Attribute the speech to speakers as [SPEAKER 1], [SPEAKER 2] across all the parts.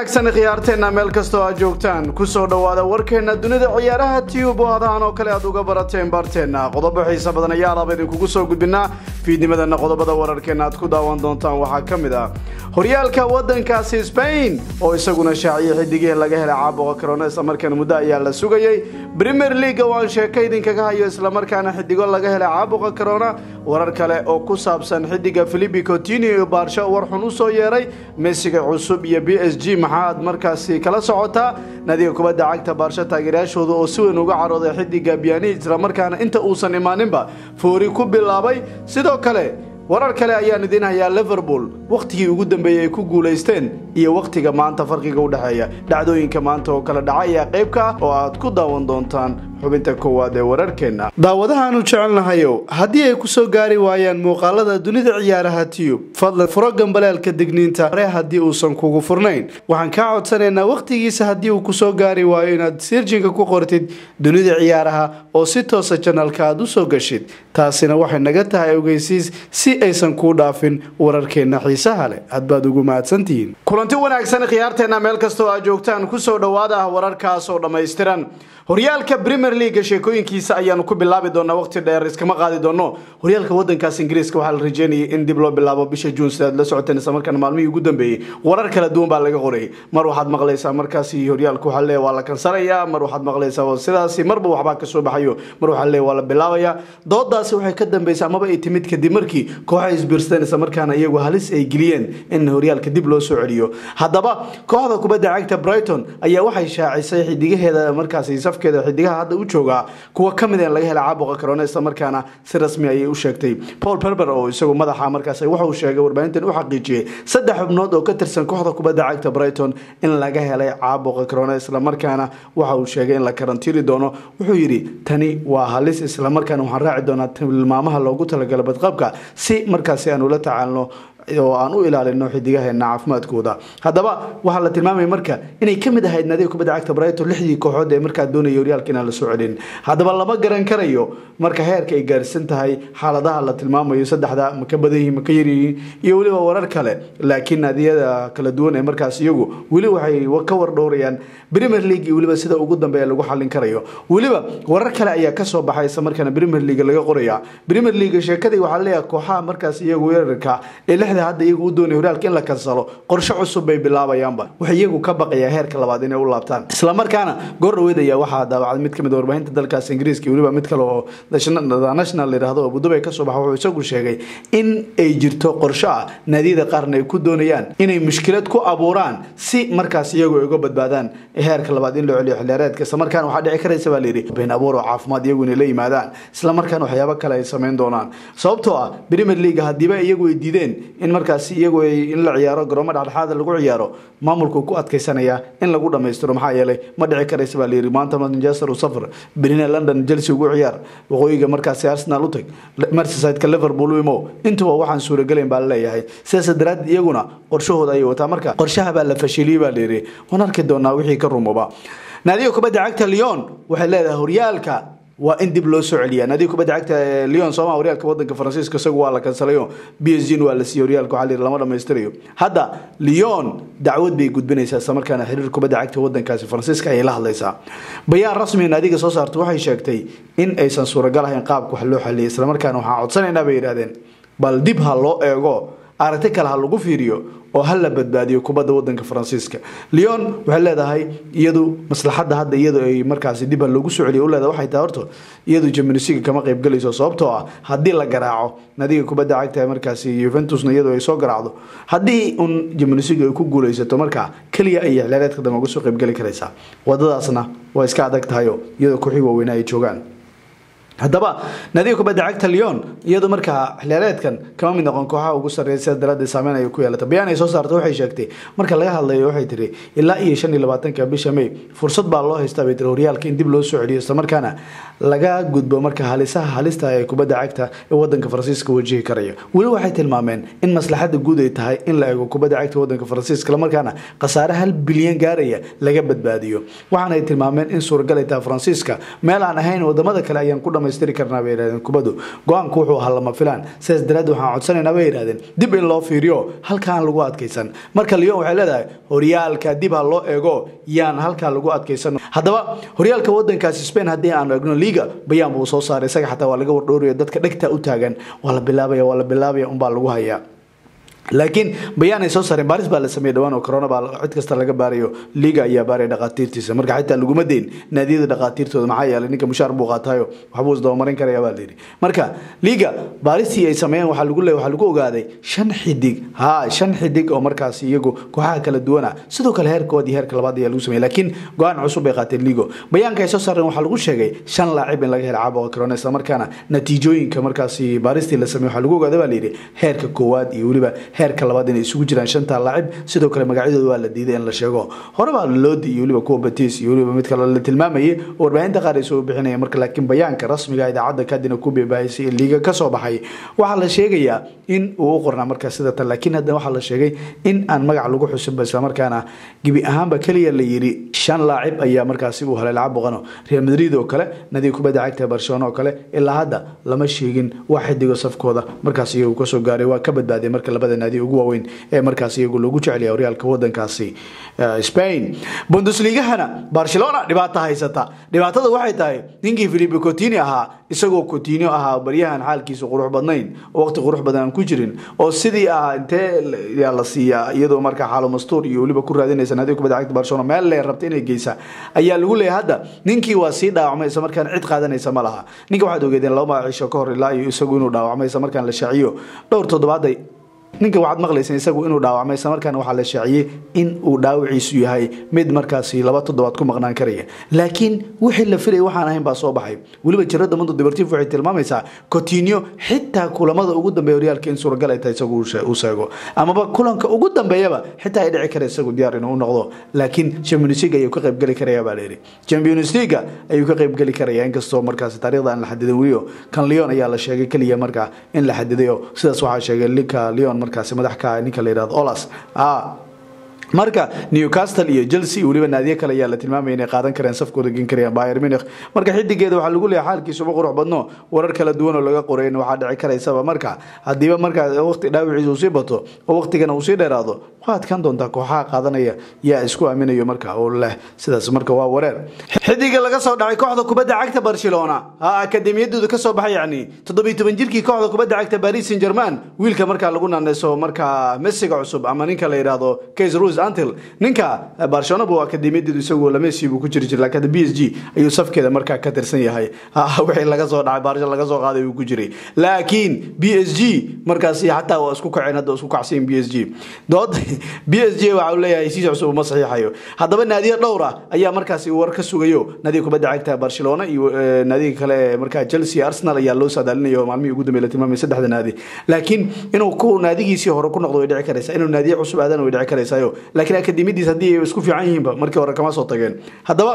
[SPEAKER 1] wanaagsan khiyaarteenna meel kastoo aad joogtaan kusoo dhowaada warkeenna dunida ciyaaraha tiyub oo adahan oo kale aad uga barateen barteenna qodobo xiisa badan ayaa alaba idinkugu soo gudbinaa fiidnimadana qodobada wararkeenna aad ku daawan doontaan waxaa ka mid ah horyaalka waddankaasi sbain oo isaguna shaaciyay xidigihii laga helay caabuqa corona islamarkaana muddo ayaa la sugayey premier leaga waan sheeko idinkaga hayo islamarkaana xidigo laga helay caabuqa corona warar kale oo ku saabsan xidiga philipi coutinio iyo baarsho war xun u soo yeeray messiga cusub iyo b s g maxaaad markaasi kala socotaa nadiga kubadda cagta baarsho taageerayaashooda oo si weyn uga carooday xidiga biani islamarkaana inta uusan imaaninba foori ku bilaabay sidoo kale warar kale ayaan idiin hayaa liverpool wakhtigii ugu dambeeyey ay ku guulaysteen iyo wakhtiga maanta farqiga u dhexeeya dhacdooyinka maanta oo kale dhaca ayaa qaybka ah oo aad ku daawan doontaan xubinta koowaad ee wararkeenna daawadahaanu jecelnahayow haddii ay ku soo gaari waayaan muuqaalada dunida ciyaaraha tiyub fadlan furo gambaleelka digniinta hore haddii uusan kugu furnayn waxaan kaa codsanaynaa wakhtigiisa haddii uu kusoo gaari waayo inaad sirjinka ku qortid dunida ciyaaraha oo si toosa janalka aad usoo gashid taasina waxay naga tahay ogeysiis si aysan kuu dhaafin wararkeenna xiisaha leh hadbaad ugu mahadsantihiin kulanti wanaagsan khiyaarteenna meel kastoo aad joogtaan kusoo dhowaada wararkaas oo dhammaystiran horyaalka premier leaga sheekooyinkiisa ayaanu ku bilaabi doonaa waqti dheer iskama qaadi doono horyaalka wadankaas ingiriiska waxaa la rajeynayay in dib loo bilaabo bisha juun sidaad la socoteen islamarkaana maalmihii ugu dambeeyey warar kala duwan baa laga qorayay mar waxaad maqlaysaa markaasi horyaalka waxaa leeya waa la kansanayaa mar waxaad maqlaysaa sidaasi marba waxbaa kasoo baxayo mar waxaa leeya waa la bilaabayaa doodaasi waxay ka dambeysay amaba ay timid kadib markii kooxay isbiirsadeen islamarkaana iyagu halis ay geliyeen in horyaalka dib loo soo celiyo haddaba kooxda kubadda cagta brighton ayaa waxay shaacisay xidigaheeda markaasi safkeeda xidigaha hadda u joogaa kuwa ka mid laga helay caabuqa corona islamarkaana si rasmi ayay u sheegtay paul berber oo isagu madaxa markaas wuxuu sheegay warbaahintan u xaqiijiyey saddex xubnood oo ka tirsan kooxda kubadda cagta brighton in laga helay caabuqa corona islamarkaana waxa uu sheegay in la karantiiri doono wuxuu yidhi tani waa halis islamarkaana waxaan raaci doonaa tilmaamaha loogu talagala badqabka si markaasi aan ula tacaalno oo aan u ilaalino xidigaheena caafimaadkooda haddaba waxaa la tilmaamaya marka inay ka mid ahayd naadiga kubadda cagta brighton lixdii kooxood ee markaa doonaya horyaalka inaan la soo celin haddaba lama garan karayo marka heerka ay gaarsan tahay xaaladaha la tilmaamayo saddexda ma ka badan yihiin ma ka yaryihiin iyo weliba warar kale laakiin naadiyada kala duwan ee markaas iyagu weli waxay ka wardhowrayaan premier league iyo weliba sida ugu dambeeya lagu xallin karayo weliba warar kale ayaa kasoo baxay isla markaana premier league laga qoraya premier league sheekadii waxaa leeyahay kooxaha markaas iyagu weerarka ee lixda hadda iyagu u doonay horyaalka in la kansalo qorshe cusub bay bilaabayaanba waxay iyagu ka baqayaa heerka labaad inay u laabtaan islamarkaana goor dhaweyd ayaa waxaa daawacday mid kamid warbaahinta dalkaas ingiriiska iyo weliba mid kale oo national layidhahdo oo budubay kasoo baxa wuxuu isagu sheegay in ay jirto qorshe ah naadiyada qaarna ay ku doonayaan inay mushkilad ku abuuraan si markaas iyagu ay uga badbaadaan heerka labaad in loo celiyo xiliyaareedka islamarkaana waxaa dhici karaysa baa layidhi been abuur oo caafimaad iyagu inay la yimaadaan islamarkaana waxyaabo kale ay sameyn doonaan sababtoo ah premier league hadiiba iyagu ay diideen in markaasi iyagu in la ciyaaro garoomo dhexdhexaada lagu ciyaaro maamulku ku adkaysanaya in lagu dhammaystiro maxaa yeelay ma dhici karaysa baa layidhi maanta manchester u safar berina london chelsea ugu ciyaar waqooyiga markaasi arsenal u tag merseyside-ka liverpool u imo intuba waxaan suuragelayn baa laleeyahay sidaas daraaddeed iyaguna qorshahooda ayay wataa marka qorshaha baa la fashiliyey baa layidhi waan arki doonaa wixii ka rumoba naadiga kubadda cagta leon waxay leedahay horyaalka waa in dib loo soo celiya naadiga kubadda cagta leon sooma horyaalka wadanka faransiiska isagu waa la kansalayo b s g waa la siiyey horyaalka waxaa layidhi lama dhammaystirayo hadda leon dacwad bay gudbinaysaa isla markaana xiriir kubadda cagta wadankaasi faransiiska ayay la hadlaysaa bayaan rasmi naadiga soo saarta waxay sheegtay in aysan suuragal ahayn qaabka wax loo xaliyay islamarkaana waxaan codsanaynaa bay yidhahdeen bal dib ha loo eego aragti kale ha lagu fiiriyo oo ha la badbaadiyo kubadda wadanka faransiiska leon waxay leedahay iyadu maslaxadda hadda iyadu ay markaasi dib ha loogu soo celiyo u leedahay waxay tahay horto iyadu jamanisiga kama qayb galayso sababtoo ah haddii la garaaco nadiga kubadda cagta markaasi yuventusna iyadu ay soo garaacdo haddii un jamanisiga ay ku guulaysato markaa keliya ay xilaareedka dambe uga soo qayb geli karaysaa wadadaasna waa iska adag tahayo iyadoo kooxii waaweyna ay joogaan haddaba naadiga kubadda cagta leon iyadu markaa xiliyaareedkan kama mid noqon kooxaha ugu sarreeya sida daraaddeed saameyn ay ku yeelata bayaan ay soo saarta waxay sheegtay marka laga hadlayo waxay tiri ilaa iyo shan iyo labaatanka bisha may fursad baa loo haystaa bay tiri horyaalka in dib loo soo celiyo islamarkaana laga gudbo marka halisaha halista ee kubadda cagta ee wadanka faransiiska wajihi karaya weli waxay tilmaameen in maslaxada guud ay tahay in la eego kubadda cagta wadanka faransiiska islamarkaana khasaare hal bilyan gaaraya laga badbaadiyo waxaanay tilmaameen in suuragal ay tahay faransiiska meel aan ahayn wadamada kale ayaan ku dhamay dhammaystiri karnaa bay yidhahdeen kubaddu go-aanku wuxuu ahaa lama filaan sidaas daraaddeed waxaan codsanaynaa bay yidhahdeen dib in loo fiiriyo halkaan lagu adkaysan marka lyon waxay leedahay horyaalka dib ha loo eego yaan halkaa lagu adkaysan haddaba horyaalka wadankaasi spain haddii aan eegno liga bayaan buu soo saaray isaga xataa waa laga wardhowraya dadka dhegta u taagan waa la bilaabaya waa la bilaabaya unbaa lagu hayaa laakiin bayaan ay soo saareen baaris baa la sameeyey dhawaan oo corona baa cid kasta laga baarayo liga ayaa baaraya dhaqaatiirtiisa marka xitaa laguma deyn naadiyada dhaqaatiirtooda maxaa yeelay ninka mushaar buu qaatayo waxbuu isdabamarin karaya baa layidhi marka liga baaristii ay sameeyeen waxaa lagu leeyahay waxaa lagu ogaaday shan xidig ha shan xidig oo markaasi iyagu kooxaha kala duwana sidoo kale heerkood iyo heerka labaad ayaa lagu sameeyey laakiin go-aan cusub bay qaateen ligo bayaanka ay soo saareen waxaa lagu sheegay shan laacib in laga helo caabuqa corona isla markaana natiijooyinka markaasi baaristii la sameeyey waxaa lagu ogaaday baa layidhi heerka koowaad iyo weliba heerka labaad inay isugu jiraan shanta laacib sidoo kale magacyadooda waa la diiday in la sheego horeba loodi iyo weliba kuwa batis iyo weliba mid kale la tilmaamayay oo warbaahinta qaar ay soo bixinaya marka laakiin bayaanka rasmiga idaacadda kadina ku beebaahisay ee liiga kasoo baxay waxaa la sheegayaa in uu u qornaa markaa sida tan laakiin haddana waxaa la sheegay in aan magac lagu xusinba islamarkaana gebi ahaanba keliya la yidhi shan laacib ayaa markaasi uu helay lacab boqano real madrid oo kale nadiga kubadda cagta barcelona oo kale ilaa hadda lama sheegin wax xidigo safkooda markaas iyagu kasoo gaaray waa ka badbaaday marka labada naadi ugu waaweyn ee markaas iyagu loogu jecelyahay horyaalka wadankaasi spain bundesligahana barcelona dhibaata haysata dhibaatada waxay tahay ninkii filipe cotini ahaa isagoo cotino ahaa baryahan xaalkiisu qurux badnayn oo waqti qurux badan aan ku jirin oo sidii ahaa intee yaa la siiyaa iyadoo markaa xaalo mastuur iyo weliba ku raadinaysa naadiga kubadda cagta barcelona meel lee rabta inay geysa ayaa lagu leeyahay hadda ninkii waa sii dhaawacmay isla markaan cid qaadanaysa ma laha ninka waxaad ogeedeen laba magaciisho ka hor ilaa iyo isagu inuu dhaawacmay isla markaan la shaaciyo dhowr toddobaaday ninka waxaad maqlayseen isagu inuu dhaawacmay isla markaana waxaa la shaaciyey in uu dhaawiciisu yahay mid markaasi laba toddobaad ku maqnaan karaya laakiin wixii la filay waxaan ahayn baa soo baxay weliba jirada mundo deportivo waxay tilmaamaysaa cotinio xitaa kulamada ugu dambeeya horyaalka in suuragal ay tahay isagu uu sheego amaba kulanka ugu dambeeyaba xitaa ay dhici kara isagu diyaar inuu u noqdo laakiin champions league ayuu ka qaybgeli karaya baa layidhi champions league ayuu ka qaybgeli karaya inkastoo markaasi taariikhda aan la xadidin weliyo kan leon ayaa la sheegay keliya markaa in la xadiday oo sidaas waxaa sheegay linka leon markaasi madax ka ninka la yidhahdo olas marka newcastle iyo chelsea weliba naadiyo kale ayaa la tilmaamaya inay qaadan kareen safkooda gen karayaan bayer munich marka xidigeeda waxaa lagu leeyahay xaalkiisuba qurux badno warar kala duwan oo laga qorayn waxaa dhici karaysaba marka hadiiba markaa waqti dhaawiciisa uu sii bato oo waqtigana uu sii dheeraado waa adkaan doontaa kooxaha qaadanaya yaa isku aaminayo marka oo leh sidaas marka waa wareer xidiga laga soo dhacay kooxda kubadda cagta barcelona akademiyadooda kasoo baxay yacni toddobiyo toban jirkii kooxda kubadda cagta paris saint german wiilka markaa lagu naaneyso markaa messiga cusub ama ninka la yidhaahdo case rus antil ninka barcelona buu akademiyadeedu isagu lamesi buu ku jiri jiray laakiin b s g ayuu safkeeda markaa ka tirsan yahay wixii laga soo dhacay barcelona laga soo qaaday buu ku jiray laakiin b s g markaasi xataa waa isku kaceen hadda isku kacsayin b s g dood b s g waxa uu leeyahay heshiis cusub uma saxiixayo haddaba naadiyo dhowr ah ayaa markaasi war ka sugayo naadiga kubadda cagta barcelona iyo naadiga kale ee markaa chelsea arsenal ayaa loo saadaalinayo maalmihii ugu dambeey la tilmaamay saddexda naadi laakiin inuu ku naadigiisii hore ku noqdo way dhici karaysaa inuu naadiyo cusub aadana way dhici karaysayo laakiin akademiyadiis haddii ay isku fiican yihiinba markii hore kama soo tageen haddaba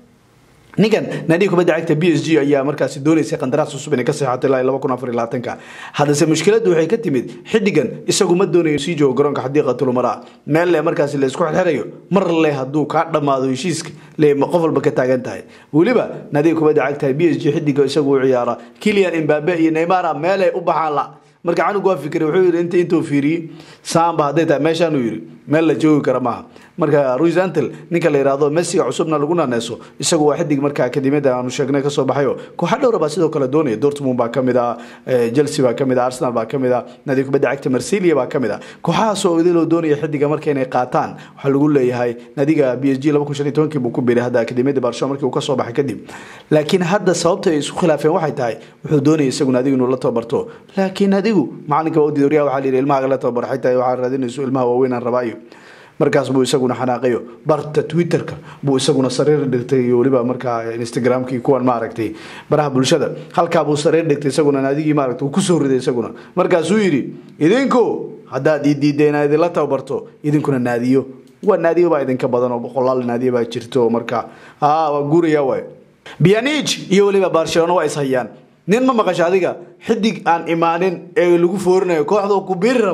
[SPEAKER 1] ninkan naadiga kubadda cagta b s g ayaa markaasi doonaysay qandaraas cusub inay ka seexato ilaa laba kun afar iyo labaatanka haddase mushkiladdu waxay ka timid xiddigan isagu ma doonayo sii joogo garoonka xadiiqatulumara meel le markaasi la isku xirxirayo mar le hadduu kaa dhammaado heshiiska le qof walba ka taagan tahay weliba naadiga kubadda cagta b s g xiddiga isagu u ciyaara kilian imbabe iyo neymara meelay u baxaan la marka canug waa fikiray wuxuu yidhi inta intuu fiiriyey saamba hadday tahay meeshaanuu yidhi meel la joogi kara maaha marka ruis antel ninka la yidhaahdo messiga cusubna lagu naaneyso isagu waa xidig marka akademiyada aanu sheegnay kasoo baxayo kooxa dhowra baa sidoo kale doonaya dortmund baa kamid ah chelsea baa kamid ah arsenal baa kamid ah naadiga kubadda cagta marsilia baa kamid ah kooxahaasoo idiloo doonaya xidiga marka inay qaataan waxaa lagu leeyahay naadiga b s g laba kun shan iyo tobankii buu ku biiray hadda akademiyada barcelona markii uu kasoo baxay kadib laakiin hadda sababta ay isku khilaafeen waxay tahay wuxuu doonaya isagu naadiga inuu la tababarto laakiin adigu macalinka waa u diiday waryaha waxaa la yidhi ilmahaga la tababar xitaa waxaa raadinayso ilmaha waaweyn aan rabaayo markaas buu isaguna xanaaqayo barta twitterka buu isaguna sariir dhigtay iyo weliba markaa instagramkii kuwan maaragtay baraha bulshada halkaa buu sariir dhigtay isaguna naadigii maaragtay uu kusoo riday isaguna markaasuu yidhi idinku haddaad ii diidda inaad idinla tababarto idinkuna naadiyo waa naadiyo baa idinka badan oo boqolaal naadiyo baa jirto marka aa waa guuraya waay bianij iyo weliba barcelona waa ishayaan nin ma maqasho adiga xidig aan imaanin ee lagu foorinayo kooxda ku biiri rabo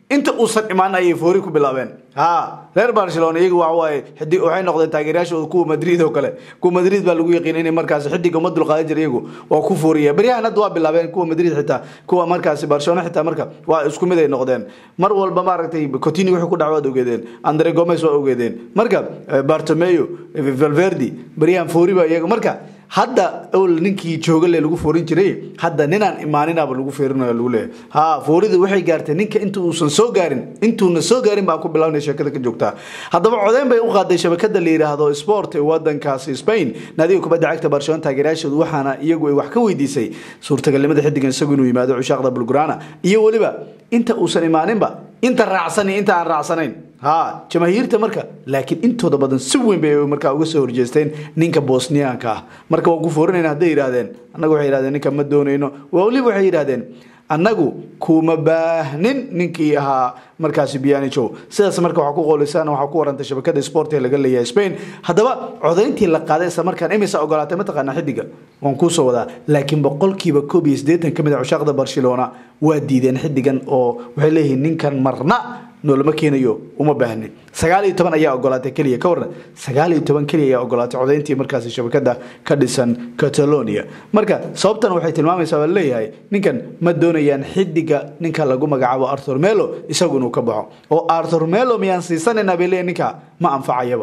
[SPEAKER 1] inta uusan imaan ayay foori ku bilaabeen ha reer barcelona iyagu waxa waaye xidi waxay noqdeen taageerayaashooda kuwa madrid oo kale kuwa madrid baa lagu yaqiin inay markaas xidiga uma dulqaadan jira iyagu waa ku fooriya beryahan hadda waa bilaabeen kuwa madrid xitaa kuwa markaasi barcelona xitaa marka waa isku mid ay noqdeen mar walba maaragtay cotini wuxuu ku dhac waad ogeedeen andre gomes waa ogeedeen marka bartomeo valverdi beryahan foori baa iyaga marka hadda ol ninkii joogale lagu foorin jiray hadda ninaan imaaninaba lagu feerinayo lagu leeyahay ha foorida waxay gaartay ninka inta uusan soo gaarin intuuna soo gaarin baa ku bilaabnay sheekada ka joogtaa haddaba codeyn bay u qaaday shabakada la yidhaahdo sport ee wadankaasi spain naadiga kubadda cagta barcelona taageerayaashoodu waxaana iyagu ay wax ka weydiisay suurtagalnimada xidigan isagu inuu yimaado cushaaqda bulgurana iyo weliba inta uusan imaaninba inta raacsan iyo inta aan raacsanayn ha jamaahiirta marka laakiin intooda badan si weyn bay markaa uga soo horjeesteen ninka bosniyaanka ah marka waa ku foorinayna hadday yidhahdeen annagu waxay yidhahdeen ninka ma doonayno weliba waxay yidhahdeen annagu kuma baahnin ninkii ahaa markaasi bianijo sidaas marka waxaa ku qoolisaan waxaa ku warantay shabakada sport ee laga leeyahay spain haddaba codayntii la qaaday isla markaan imisa ogolaatay mataqaanaa xidiga waan kuusoo wadaa laakiin boqolkiiba koob iyo siddeetan ka mid a cushaaqda barcelona waa diideen xidigan oo waxay leeyihiin ninkan marna noolama keenayo uma baahnin sagaal iyo toban ayaa ogolaatay keliya ka warran sagaal iyo toban keliya ayaa ogolaatay codayntii markaasi shabakada ka dhisan catalonia marka sababtan waxay tilmaamaysaa waa leeyahay ninkan ma doonayaan xidiga ninka lagu magacaabo arthur melo isagu inuu ka baxo oo arthur melo miyaan siisanayna bay leeyahay ninka ma anfacayaba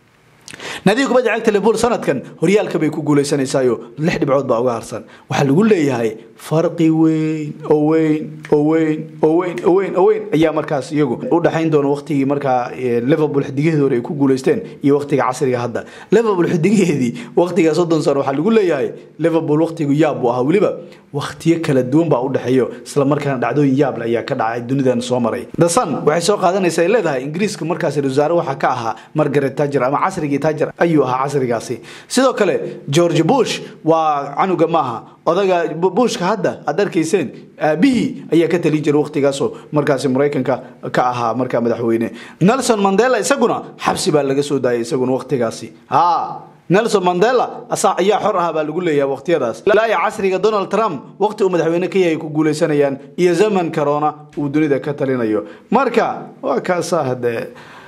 [SPEAKER 1] naadiga kubadda cagta liverpool sanadkan horyaalka bay ku guuleysanaysayo lix dhibcood baa uga harsan waxaa lagu leeyahay farqi weyn oo weyn oo weyn oo weyn oo weyn oo weyn ayaa markaas iyagu u dhexayn doona waqtigii markaa liverpool xidigaheedi hore ay ku guuleysteen iyo waqtiga casriga hadda liverpool xidigaheedii waqtiga soddon sano waxaa lagu leeyahay liverpool waqtigu yaab buu ahaa weliba waqtiyo kala duwan baa u dhexeeyo isla markaana dhacdooyin yaable ayaa ka dhacay dunidan soo maray the sun waxay soo qaadanaysa ay leedahay ingiriiska markaasi wasaare waxaa ka ahaa margaret tajer ama casrigii tajer ayuu ahaa casrigaasi sidoo kale george bush waa canuga maaha odaga bushka hadda aad arkayseen aabihii ayaa ka talin jiray waqtigaasoo markaasi maraykanka ka ahaa markaa madaxweyne nelson mandela isaguna xabsi baa laga soo daayay isaguna waqtigaasi ha nelson mandela ayaa xor ah baa lagu leeyahay waqtiyadaas laaya casriga donald trump waqti uu madaxweyne ka yahay ku guuleysanayaan iyo zaman corona uu dunida ka talinayo marka waa kaasaa hadee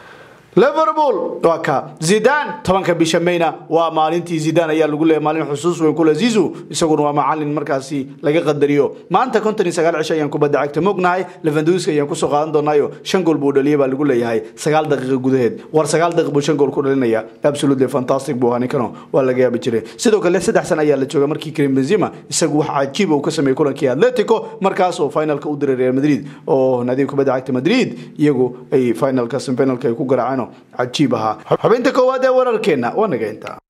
[SPEAKER 1] liverpool waa ka zidan tobanka bisha mayna waa maalintii zidan ayaa lagu leeyahay maalin xusuus weyn kule zizu isaguna waa macalin markaasi laga qadariyo maanta konton iyo sagaal cisho ayaan kubadda cagta mognahay levanduska ayaan kusoo qaadan doonaayo shan gool buu dhaliyay baa lagu leeyahay sagaal daqiiqa gudaheed war sagaal daqiiq buu shan gool ku dhalinaya absolutely fantastic buu ahaa ninkano waa laga yaabi jiray sidoo kale saddex san ayaa la jooga markii karim benzema isagu wax cajiiba uu ka sameeyey kulankii atletico markaas oo finalka u diray real madrid oo nadiib kubadda cagta madrid iyagu ay finalka semifinalka ay ku garaaceen cajiib ahaa xubinta koowaad ee wararkeena waa naga intaa